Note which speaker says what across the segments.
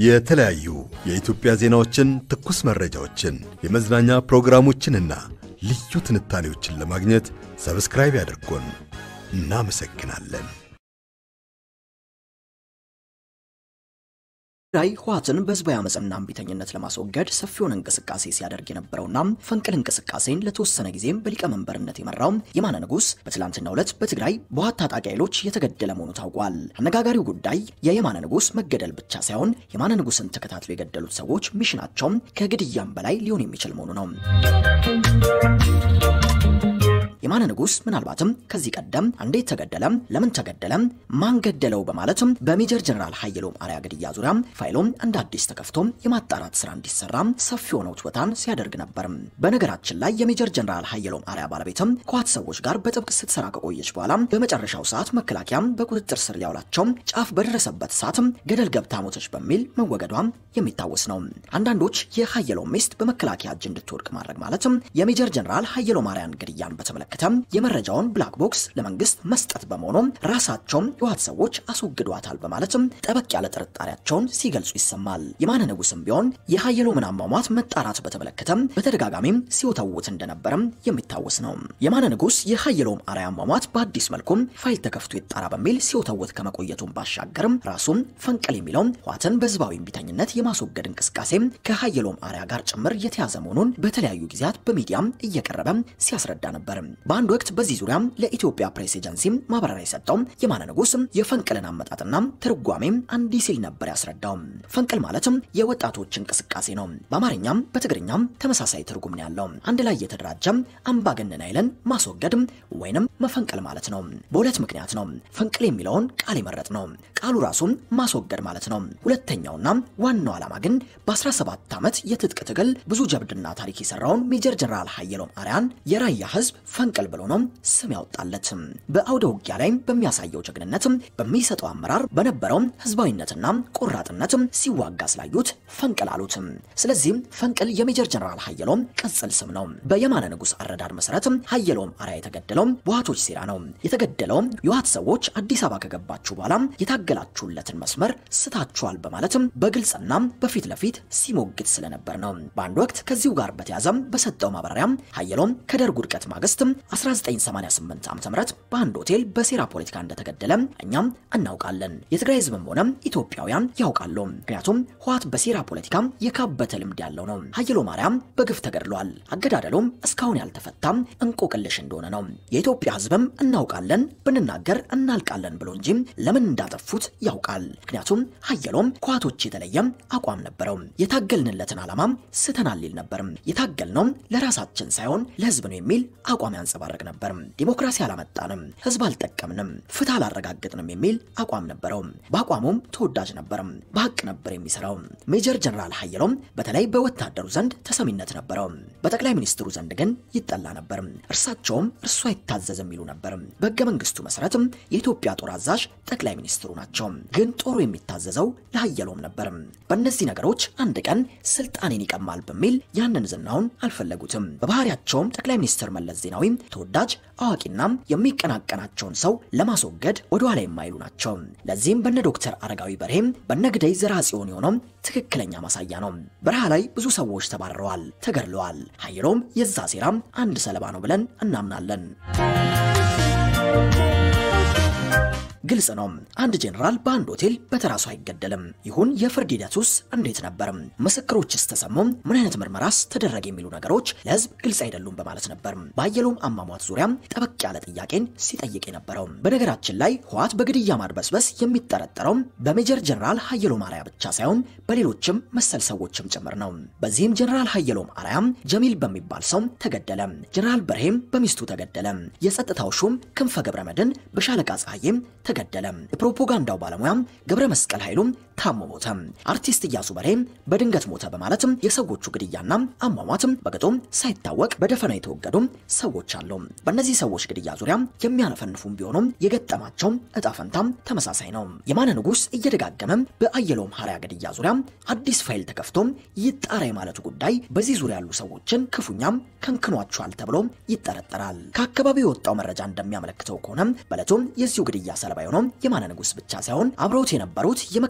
Speaker 1: የተለያዩ የኢትዮጵያ ዜናዎችን፣ ትኩስ መረጃዎችን፣ የመዝናኛ ፕሮግራሞችንና ልዩ ትንታኔዎችን ለማግኘት ሰብስክራይብ ያድርጉን። እናመሰግናለን።
Speaker 2: ትግራይ ህወሓትን በህዝባዊ አመፅና እምቢተኝነት ለማስወገድ ሰፊውን እንቅስቃሴ ሲያደርግ የነበረውና ፈንቅል እንቅስቃሴን ለተወሰነ ጊዜም በሊቀመንበርነት የመራው የማነ ንጉስ በትላንትናው ዕለት በትግራይ በህወሓት ታጣቂ ኃይሎች የተገደለ መሆኑ ታውቋል። አነጋጋሪው ጉዳይ የየማነ ንጉስ መገደል ብቻ ሳይሆን የማነ ንጉስን ተከታትሎ የገደሉት ሰዎች ሚሽናቸውም ከግድያም በላይ ሊሆን የሚችል መሆኑ ነው። የማነ ንጉስ ምናልባትም ከዚህ ቀደም እንዴት ተገደለ፣ ለምን ተገደለ፣ ማን ገደለው በማለትም በሜጀር ጀነራል ሀየሎም አርአያ ግድያ ዙሪያ ፋይሎም እንደ አዲስ ተከፍቶ የማጣራት ስራ እንዲሰራ ሰፊ የሆነ ውትወታን ሲያደርግ ነበር። በነገራችን ላይ የሜጀር ጀነራል ሀየሎም አርአያ ባለቤትም ከህወሓት ሰዎች ጋር በጥብቅ ስትሰራ ከቆየች በኋላ በመጨረሻው ሰዓት መከላከያ በቁጥጥር ስር ሊያውላቸው ጫፍ በደረሰበት ሰዓት ገደል ገብታ ሞተች በሚል መወገዷ የሚታወስ ነው። አንዳንዶች የሀየሎም ሚስት በመከላከያ እጅ እንድትወድቅ ማድረግ ማለትም የሜጀር ጀነራል ሀየሎም አርአያን ግድያን በተመለከተ የመረጃውን ብላክ ቦክስ ለመንግስት መስጠት በመሆኑ ራሳቸውም የህወሓት ሰዎች አስወግዷታል በማለትም ጠበቅ ያለ ጥርጣሬያቸውን ሲገልጹ ይሰማል። የማነ ንጉስም ቢሆን የሀየሎምን አሟሟት መጣራት በተመለከተ በተደጋጋሚም ሲወተውት እንደነበረም የሚታወስ ነው። የማነ ንጉስ የሀየሎም አርአያ አሟሟት በአዲስ መልኩም ፋይል ተከፍቶ ይጣራ በሚል ሲወተውት ከመቆየቱን ባሻገርም ራሱም ፈንቅል የሚለው ህወሓትን በህዝባዊ እምቢተኝነት የማስወገድ እንቅስቃሴ ከሀየሎም አርአያ ጋር ጭምር የተያዘ መሆኑን በተለያዩ ጊዜያት በሚዲያም እየቀረበ ሲያስረዳ ነበር። በአንድ ወቅት በዚህ ዙሪያ ለኢትዮጵያ ፕሬስ ኤጀንሲ ማብራሪያ የሰጠው የማነ ንጉስ የፈንቅልን አመጣጥና ትርጓሜም እንዲህ ሲል ነበር ያስረዳው። ፈንቅል ማለትም የወጣቶች እንቅስቃሴ ነው። በአማርኛም በትግርኛም ተመሳሳይ ትርጉም ነው ያለው። አንድ ላይ የተደራጀ አምባገነን ኃይልን ማስወገድ ወይንም መፈንቅል ማለት ነው። በሁለት ምክንያት ነው ፈንቅል የሚለውን ቃል የመረጥ ነው። ቃሉ ራሱም ማስወገድ ማለት ነው። ሁለተኛውና ዋናው ዓላማ ግን በ17 ዓመት የትጥቅ ትግል ብዙ ጀብድና ታሪክ የሰራውን ሜጀር ጀነራል ሀየሎም አርአያን የራያ ህዝብ ፈንቅል ብሎ ነው ስም ያወጣለት። በአውደ ውጊያ ላይ በሚያሳየው ጀግንነት፣ በሚሰጠው አመራር፣ በነበረው ህዝባዊነትና ቆራጥነት ሲዋጋ ስላዩት ፈንቅል አሉት። ስለዚህም ፈንቅል የሜጀር ጀነራል ሀየሎም ቅጽል ስም ነው። በየማነ ንጉስ አረዳድ መሰረት ሀየሎም አርአያ የተገደለው በህወሓቶች ሴራ ነው። የተገደለው የህወሓት ሰዎች አዲስ አበባ ከገባችሁ በኋላ የታገላችሁለትን መስመር ስታችኋል በማለትም በግልጽና በፊት ለፊት ሲሞግት ስለነበር ነው። በአንድ ወቅት ከዚሁ ጋር በተያዘ በሰጠው ማብራሪያ ሀየሎም ከደርግ ውድቀት ማግስት 1988 ዓ.ም በአንድ ሆቴል በሴራ ፖለቲካ እንደተገደለ እኛም እናውቃለን። የትግራይ ህዝብም ሆነ ኢትዮጵያውያን ያውቃሉ። ምክንያቱም ህወሓት በሴራ ፖለቲካ የካበተ ልምድ ያለው ነው። ሀየሎም አርአያም በግፍ ተገድሏል። አገዳደሉም እስካሁን ያልተፈታም እንቆቅልሽ እንደሆነ ነው። የኢትዮጵያ ህዝብም እናውቃለን ብንናገር እናልቃለን ብሎ እንጂ ለምን እንዳጠፉት ያውቃል። ምክንያቱም ሀየሎም ከህወሓቶች የተለየ አቋም ነበረው። የታገልንለትን ዓላማ ስተናል ይል ነበር። የታገልነው ለራሳችን ሳይሆን ለህዝብ ነው የሚል አቋም ያንጸባረቅ ነበር። ዲሞክራሲ አላመጣንም፣ ህዝብ አልጠቀምንም፣ ፍትህ አላረጋግጥንም የሚል አቋም ነበረው። በአቋሙም ተወዳጅ ነበር። በሀቅ ነበር የሚሰራው። ሜጀር ጀነራል ሀየሎም በተለይ በወታደሩ ዘንድ ተሰሚነት ነበረው። በጠቅላይ ሚኒስትሩ ዘንድ ግን ይጠላ ነበር። እርሳቸውም እርሱ አይታዘዝም ይሉ ነበር። በህገ መንግስቱ መሰረትም የኢትዮጵያ ጦር አዛዥ ጠቅላይ ሚኒስትሩ ናቸው። ግን ጦሩ የሚታዘዘው ለሀየሎም ነበር። በእነዚህ ነገሮች አንድ ቀን ስልጣኔን ይቀማል በሚል ያንን ዝናውን አልፈለጉትም። በባህሪያቸውም ጠቅላይ ሚኒስትር መለስ ዜናዊ ተወዳጅ አዋቂና የሚቀናቀናቸውን ሰው ለማስወገድ ወደኋላ የማይሉ ናቸው። ለዚህም በነ ዶክተር አረጋዊ በርሄም በነ ግደይ ዘርአጽዮን የሆነው ትክክለኛ ማሳያ ነው። በረሃ ላይ ብዙ ሰዎች ተባረረዋል፣ ተገድለዋል። ሀየሎም የዛ ሴራም አንድ ሰለባ ነው ብለን እናምናለን። ግልጽ ነው። አንድ ጄኔራል በአንድ ሆቴል በተራሱ አይገደልም። ይሁን የፍርድ ሂደቱስ እንዴት ነበር? ምስክሮችስ ተሰሙ? ምን አይነት ምርመራስ ተደረገ? የሚሉ ነገሮች ለህዝብ ግልጽ አይደሉም በማለት ነበር በሀየሎም አሟሟት ዙሪያ ጠበቅ ያለ ጥያቄን ሲጠይቅ የነበረው። በነገራችን ላይ ህወሓት በግድያ ማድበስበስ የሚጠረጠረው በሜጀር ጀነራል ሀየሎም አርአያ ብቻ ሳይሆን በሌሎችም መሰል ሰዎችም ጭምር ነው። በዚህም ጀነራል ሀየሎም አርአያም ጀሚል በሚባል ሰው ተገደለ። ጀነራል በርሄም በሚስቱ ተገደለ። የጸጥታው ሹም ክንፈ ገብረ መድን በሻለቃ ፀሐዬም ተገደለ። የፕሮፓጋንዳው ባለሙያም ገብረ መስቀል ኃይሉም ታሞ ሞተ። አርቲስት እያሱ በርሄም በድንገት ሞተ በማለትም የሰዎቹ ግድያና አሟሟትም በቅጡም ሳይታወቅ በደፈና የተወገዱ ሰዎች አሉ። በእነዚህ ሰዎች ግድያ ዙሪያ የሚያነፈንፉም ቢሆኑም የገጠማቸው እጣ ፈንታም ተመሳሳይ ነው። የማነ ንጉስ እየደጋገመ በአየሎም አርአያ ግድያ ዙሪያ አዲስ ፋይል ተከፍቶ ይጣራ የማለቱ ጉዳይ በዚህ ዙሪያ ያሉ ሰዎችን ክፉኛም ከንክኗቸዋል ተብሎ ይጠረጠራል። ከአካባቢው የወጣው መረጃ እንደሚያመለክተው ከሆነ በዕለቱም የዚሁ ግድያ ሰለባ የሆነው የማነ ንጉስ ብቻ ሳይሆን አብረውት የነበሩት የመከላከያ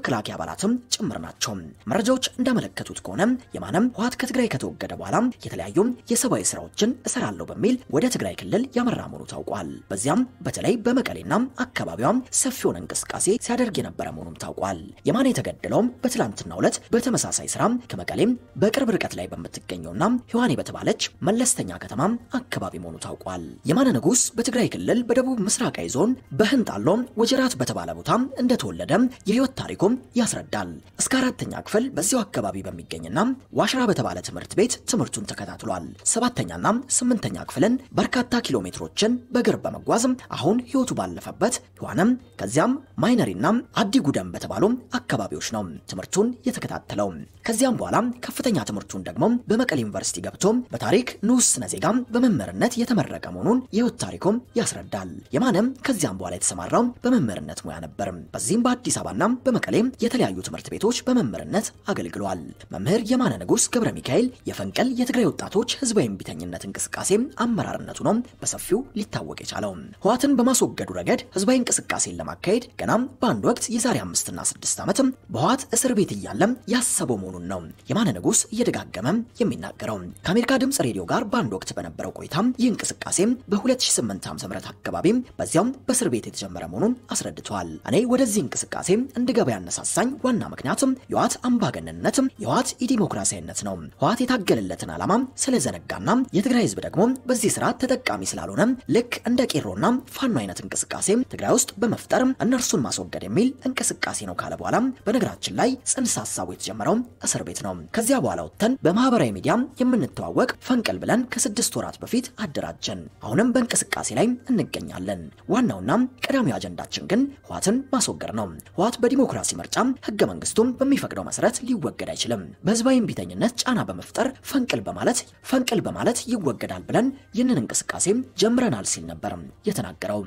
Speaker 2: አባላትም ጭምር ናቸው። መረጃዎች እንዳመለከቱት ከሆነ የማነም ህወሓት ከትግራይ ከተወገደ በኋላ የተለያዩ የሰብአዊ ስራዎችን እሰራለሁ በሚል ወደ ትግራይ ክልል ያመራ መሆኑ ታውቋል። በዚያም በተለይ በመቀሌና አካባቢዋ ሰፊ የሆነ እንቅስቃሴ ሲያደርግ የነበረ መሆኑም ታውቋል። የማነ የተገደለውም በትላንትናው ዕለት በተመሳሳይ ስራ ከመቀሌም በቅርብ ርቀት ላይ በምትገኘውና ህዋኔ በተባለች መለስተኛ ከተማ አካባቢ መሆኑ ታውቋል። የማነ ንጉስ በትግራይ ክልል በደቡብ ምስራቃዊ ዞን በህንጣሎ ወጀራት በተባለ ቦታ እንደተወለደ የህይወት ታሪኩም ያስረዳል። እስከ አራተኛ ክፍል በዚያው አካባቢ በሚገኝና ዋሽራ በተባለ ትምህርት ቤት ትምህርቱን ተከታትሏል። ሰባተኛና ስምንተኛ ክፍልን በርካታ ኪሎ ሜትሮችን በእግር በመጓዝ አሁን ህይወቱ ባለፈበት ህዋንም ከዚያም ማይነሪና አዲ ጉደም በተባሉ አካባቢዎች ነው ትምህርቱን የተከታተለው። ከዚያም በኋላ ከፍተኛ ትምህርቱን ደግሞ በመቀሌ ዩኒቨርሲቲ ገብቶ በታሪክ ንዑስ ስነ ዜጋ በመምህርነት የተመረቀ መሆኑን የህይወት ታሪኩም ያስረዳል። የማነም ከዚያም በኋላ የተሰማራው በመምህርነት ሙያ ነበር። በዚህም በአዲስ አበባና በመቀሌ የተለያዩ ትምህርት ቤቶች በመምህርነት አገልግሏል። መምህር የማነ ንጉስ ገብረ ሚካኤል የፈንቅል የትግራይ ወጣቶች ህዝባዊ እምቢተኝነት እንቅስቃሴ አመራርነቱ ነው በሰፊው ሊታወቅ የቻለው። ህወሓትን በማስወገዱ ረገድ ህዝባዊ እንቅስቃሴን ለማካሄድ ገና በአንድ ወቅት የዛሬ አምስትና ስድስት ዓመት በህወሓት እስር ቤት እያለም ያሰበው መሆኑን ነው የማነ ንጉስ እየደጋገመ የሚናገረው። ከአሜሪካ ድምፅ ሬዲዮ ጋር በአንድ ወቅት በነበረው ቆይታ ይህ እንቅስቃሴ በ2008 ዓ.ም አካባቢ በዚያም በእስር ቤት የተጀመረ መሆኑን አስረድተዋል። እኔ ወደዚህ እንቅስቃሴ እንድገባ ያነሳሳኝ ዋና ምክንያትም የህወሓት አምባገነንነት፣ የህወሓት ኢዲሞክራሲያዊነት ነው። ህወሓት የታገለለትን ዓላማ ስለዘነጋና የትግራይ ህዝብ ደግሞ በዚህ ስርዓት ተጠቃሚ ስላልሆነ ልክ እንደ ቄሮና ፋኖ አይነት እንቅስቃሴ ትግራይ ውስጥ በመፍጠር እነርሱን ማስወገድ የሚል እንቅስቃሴ ነው ካለ በኋላ በነገራችን ላይ ጽንሰ ሀሳቡ የተጀመረው እስር ቤት ነው። ከዚያ በኋላ ወጥተን በማህበራዊ ሚዲያ የምንተዋወቅ ፈንቅል ብለን ከስድስት ወራት በፊት አደራጀን። አሁንም በእንቅስቃሴ ላይ እንገኛለን። ዋናውና ቀዳሚው አጀንዳችን ግን ህወሓትን ማስወገድ ነው። ህወሓት በዲሞክራሲ ምርጫ ህገ መንግስቱም በሚፈቅደው መሰረት ሊወገድ አይችልም። በህዝባዊ እምቢተኝነት ጫና በመፍጠር ፈንቅል በማለት ፈንቅል በማለት ይወገዳል ብለን ይህንን እንቅስቃሴ ጀምረናል ሲል ነበር የተናገረው።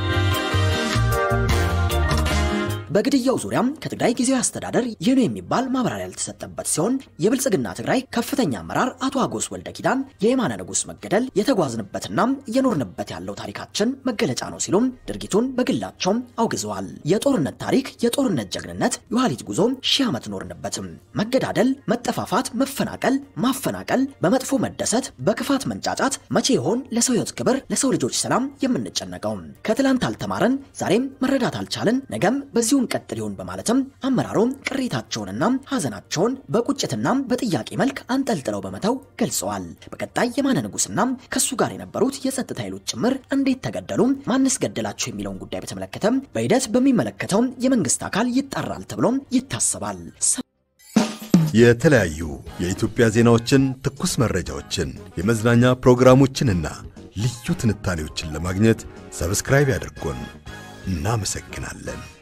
Speaker 2: በግድያው ዙሪያ ከትግራይ ጊዜያዊ አስተዳደር ይህ ነው የሚባል ማብራሪያ ያልተሰጠበት ሲሆን የብልጽግና ትግራይ ከፍተኛ አመራር አቶ አጎስ ወልደ ኪዳን የየማነ ንጉስ መገደል የተጓዝንበትና እየኖርንበት ያለው ታሪካችን መገለጫ ነው ሲሉም ድርጊቱን በግላቸው አውግዘዋል። የጦርነት ታሪክ፣ የጦርነት ጀግንነት፣ የኋሊት ጉዞ ሺህ ዓመት ኖርንበትም። መገዳደል፣ መጠፋፋት፣ መፈናቀል፣ ማፈናቀል፣ በመጥፎ መደሰት፣ በክፋት መንጫጫት መቼ ይሆን ለሰው ህይወት ክብር፣ ለሰው ልጆች ሰላም የምንጨነቀው? ከትላንት አልተማረን፣ ዛሬም መረዳት አልቻልን፣ ነገም በዚሁ ቀጥል ይሆን በማለትም አመራሩ ቅሬታቸውንና ሀዘናቸውን በቁጭትና በጥያቄ መልክ አንጠልጥለው በመተው ገልጸዋል። በቀጣይ የማነ ንጉስና ከሱ ጋር የነበሩት የጸጥታ ኃይሎች ጭምር እንዴት ተገደሉ፣ ማንስ ገደላቸው የሚለውን ጉዳይ በተመለከተ በሂደት በሚመለከተው የመንግስት አካል ይጣራል ተብሎ ይታሰባል።
Speaker 1: የተለያዩ የኢትዮጵያ ዜናዎችን፣ ትኩስ መረጃዎችን፣ የመዝናኛ ፕሮግራሞችንና ልዩ ትንታኔዎችን ለማግኘት ሰብስክራይብ ያድርጉን። እናመሰግናለን።